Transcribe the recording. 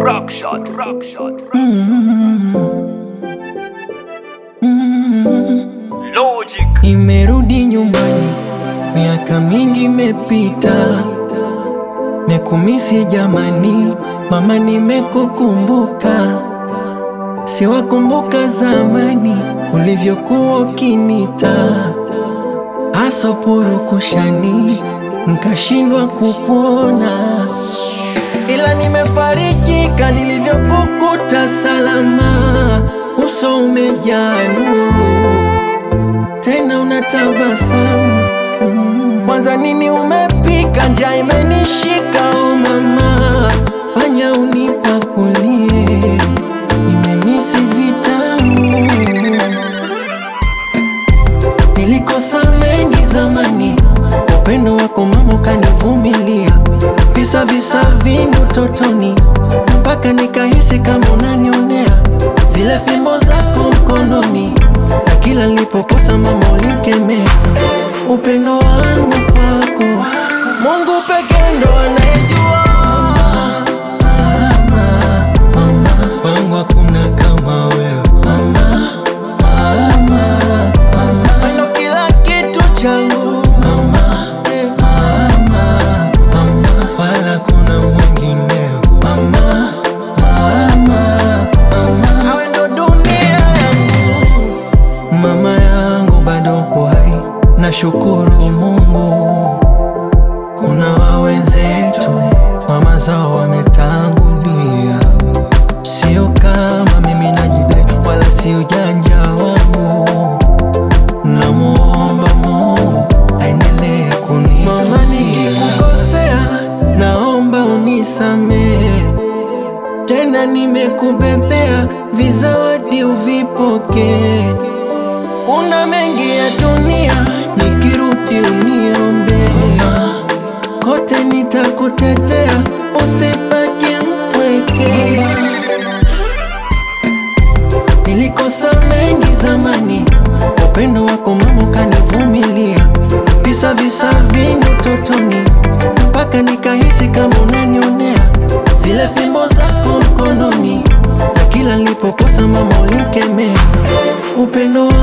Rock shot, rock shot. Logic. Nimerudi nyumbani, miaka mingi imepita, mekumisi jamani, mama, nimekukumbuka, siwakumbuka zamani ulivyokuwa ukinita asopuru kushani, nkashindwa kukuona, ila nimefarijika nilivyokukuta salama, uso umejaa nuru tena unatabasamu Mm. kwanza nini umepika njaa imenishika o mama fanya unipakulie nimemisi vitamu nilikosa mengi zamani upendo wako mama ukanivumilia visa visa vingi utotoni mpaka nikahisi kama unanionea zile fimbo zako mkononi na kila nilipokosa mama ulikemea upendo wangu kwako Mungu pekee ndo anayejua mama, mama, kwangu hakuna kama wewe mama, mama, mama, ndo kila kitu changu mama, eh, mama, mama, wala kuna mwingineo mama, mama, mama, awe ndo dunia yangu Mama yangu bado upo hai, nashukuru Mungu. Kuna wawenzetu mama zao wametangulia, sio kama mimi najidai, wala si ujanja wangu. Namuomba Mungu aendelee kunitunzia. Mama, nikikukosea naomba unisamehe tena nimekubebea vizawadi uvipokee. Kuna mengi ya dunia, nikirudi uniombe, kote nitakutetea, usibaki mpweke. Nilikosa mengi zamani, upendo wako mama ukanivumilia, visa visa vingi utotoni, mpaka nikahisi kama unanionea, zile fimbo zako mkononi, na kila nilipokosa mama ulikemea, upendo wako